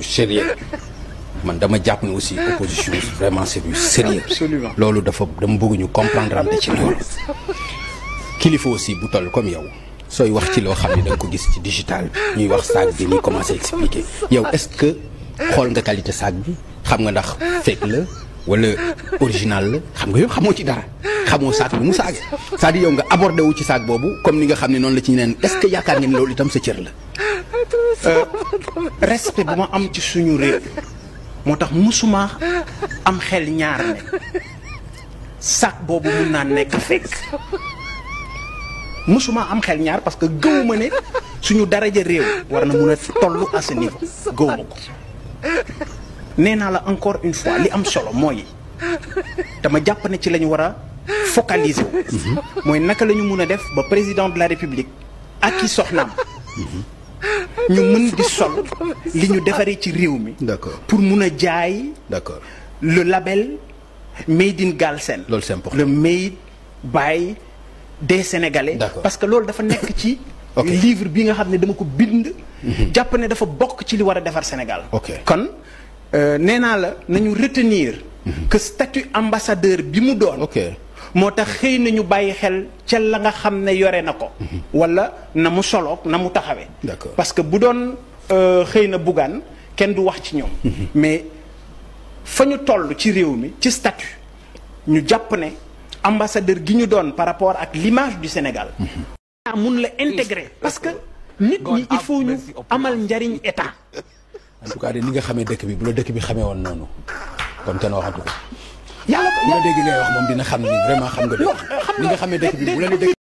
du sérieux man dama jàpp ne aussi opposition vraiment c'est du sérieux Absolument. loolu dafa dama bëgg ñu comprendre ante ci loolu kilifa aussi bu toll comme yow sooy wax ci loo xam ne da nga ko gis ci digital bi ñuy wax saag bi ñuy commencé expliquer yow est-ce que xool nga qualité saag bi xam nga ndax fake la wala original la xam nga yow xamoo ci dara xamoo saag bi mu saage c'est-à-dire yow nga abordé wu ci saag boobu comme ni nga xam ne noonu la ci ñeneen est-ce que yaakaar ngeen ne loolu itam sa cër la respect bu ma am ci suñu réew moo tax musuma am xel ñaar ne sac boobu mun naa nekk fekk musuma am xel ñaar parce que gëwuma ne suñu daraja réew war na mun a toll à ce niveau gëwuma ko nee naa la encore une fois li am solo mooy dama jàpp ne ci la ñu war a focaliser wu mooy naka la ñu mun a def ba président de la république ak i soxnaam ñu mën di sol li ñu defaree ci réew mi D'accord. pour mun a jaay d'accord le label made in Galsen Loolu c'est important. le made by des Sénégalais D'accord. parce que loolu dafa nekk ci Ok. livre bi nga xam ne dama ko bind jàpp ne dafa bokk ci li war a defar Sénégal Ok. kon euh, nee naa la nañu retenir que statut ambassadeur bi mu doon ok moo tax xëy na ñu bàyyi xel ca la nga xam ne yore na ko wala na mu soloog na mu taxawee D'accord. parce que bu doon euh, xëy na buggaan kenn du wax ci ñoom mais fa ñu toll ci réew mi ci statut ñu jàpp ne ambassadeur gi ñu doon par rapport ak l'image du Sénégal ah mun la intégrer parce que nit ñi il faut ñu amal njariñ état en tout cas de ni nga xamee dëkk bi bu la dëkk bi xamee woon noonu kon kenn waxatu ko yàlla bu la dégg ngay wax moom dina xam ni vraiment xam nga dëkk bi ni nga xamee dëkk bi bu la ne dëkk